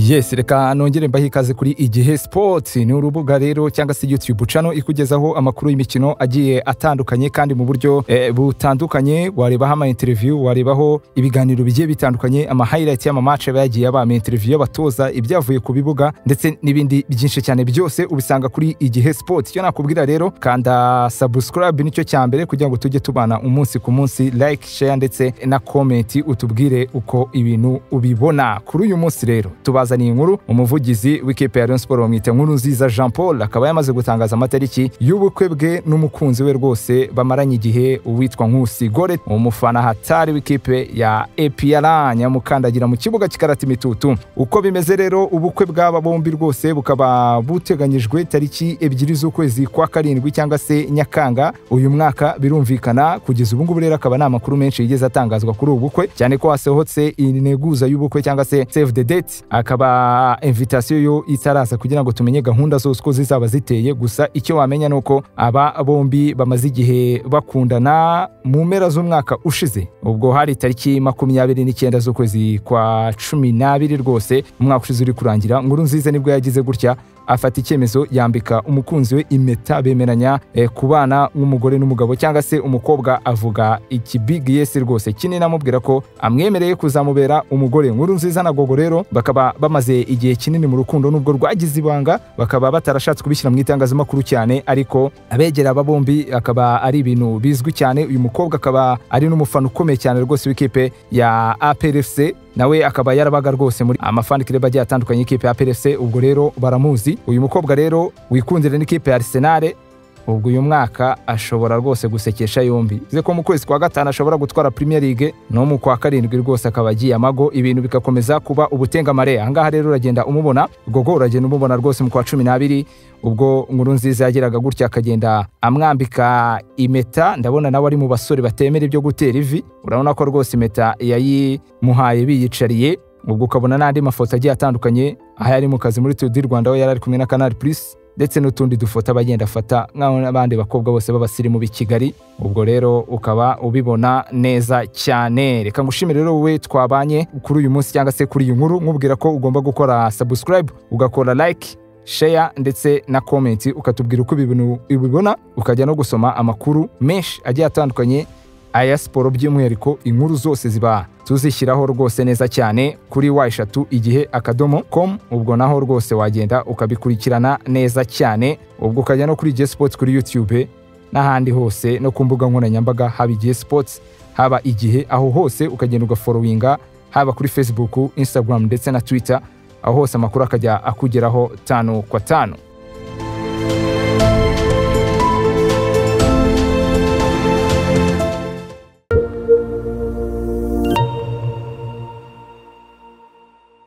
Yes, reka nongere mbahe ikaze kuri Igihe Sports. Ni urubuga rero cyangwa se YouTube channel ikugezaho amakuru y'imikino agiye atandukanye kandi mu buryo eh, butandukanye. Warebaho ama interview, warebaho ibiganiro bigiye bitandukanye, ama highlight y'ama match aba yagiye aba ama interview y'abatoza, ibyavuye ku bibuga ndetse n'ibindi byinshi cyane byose ubisanga kuri Igihe Sports. Icyo nakubwira rero kanda subscribe nicyo cya mbere kugira ngo tujye tubana umunsi ku munsi, like, share ndetse na comment utubwire uko ibintu ubibona. Kuri uyu munsi rero tuba bazaniye inkuru umuvugizi w'ikipe ya Rayon Sports bamwita nkuru nziza Jean Paul akaba yamaze gutangaza amatariki y'ubukwe bwe n'umukunzi we rwose bamaranye igihe uwitwa Nkusi Gore umufana hatari w'ikipe ya APR nyamukandagira mu kibuga kikarata imitutu uko bimeze rero ubukwe bw'aba bombi rwose bukaba buteganyijwe tariki ebyiri z'ukwezi kwa karindwi cyangwa se Nyakanga uyu mwaka birumvikana kugeza ubu ngubu rero akaba nta makuru menshi yigeze atangazwa kuri ubu bukwe cyane ko hasohotse integuza y'ubukwe cyangwa se save the date akaba hakaba invitasiyo yo itaraza kugira ngo tumenye gahunda zose uko zizaba ziteye gusa icyo wamenya nuko aba bombi bamaze igihe bakundana mu mpera z'umwaka ushize ubwo hari tariki makumyabiri n'icyenda z'ukwezi kwa cumi n'abiri rwose umwaka ushize uri kurangira nkuru nziza nibwo yagize gutya afata icyemezo yambika umukunzi we impeta bemeranya e, kubana nk'umugore n'umugabo cyangwa se umukobwa avuga iki big yes rwose kinini amubwira ko amwemereye kuzamubera umugore nkuru nziza na gogo rero bakaba bamaze igihe kinini mu rukundo nubwo rwagize ibanga bakaba batarashatse kubishyira mu itangazamakuru cyane ariko abegera aba bombi akaba ari ibintu bizwi cyane uyu mukobwa akaba ari n'umufana ukomeye cyane rwose w'ikipe ya APRFC nawe akaba yarabaga rwose muri amafani kireba agiye atandukanye y'ikipe ya PLC ubwo rero baramuzi uyu mukobwa rero wikundira n'ikipe ya Arsenal ubwo uyu mwaka ashobora rwose gusekesha yombi ze ko mu kwezi kwa gatanu ashobora gutwara Premier League no mu kwa karindwi rwose akaba agiye amago ibintu bikakomeza kuba ubutengamare ahangaha rero uragenda umubona gogo uragenda umubona rwose mu kwa cumi n'abiri ubwo nkuru nziza yageraga gutya akagenda amwambika impeta ndabona nawe ari mu basore batemera ibyo gutera ivi urabona ko rwose impeta yayimuhaye biyicariye ubwo ukabona n'andi mafoto agiye atandukanye aho yari mu kazi muri Tour Rwanda aho yari ari kumwe na Canal Plus ndetse n'utundi dufoto abagenda afata nk'aho n'abandi bakobwa bose b'abasirimu b'i Kigali ubwo rero ukaba ubibona neza cyane reka ngushimire rero wowe twabanye kuri uyu munsi cyangwa se kuri iyi nkuru nkubwira ko ugomba gukora subscribe ugakora like share ndetse na comment ukatubwira uko ibintu ubibona ukajya no gusoma amakuru menshi agiye atandukanye aya siporo by'umwihariko inkuru zose ziba tuzishyiraho rwose neza cyane kuri wa eshatu igihe akadomo com ubwo naho rwose wagenda ukabikurikirana neza cyane ubwo ukajya no kuri igihe sports kuri youtube n'ahandi hose no ku mbuga nkoranyambaga haba igihe sports haba igihe aho hose ukagenda ugaforowinga haba kuri facebook instagram ndetse na twitter aho hose amakuru akajya akugeraho tanu kwa tanu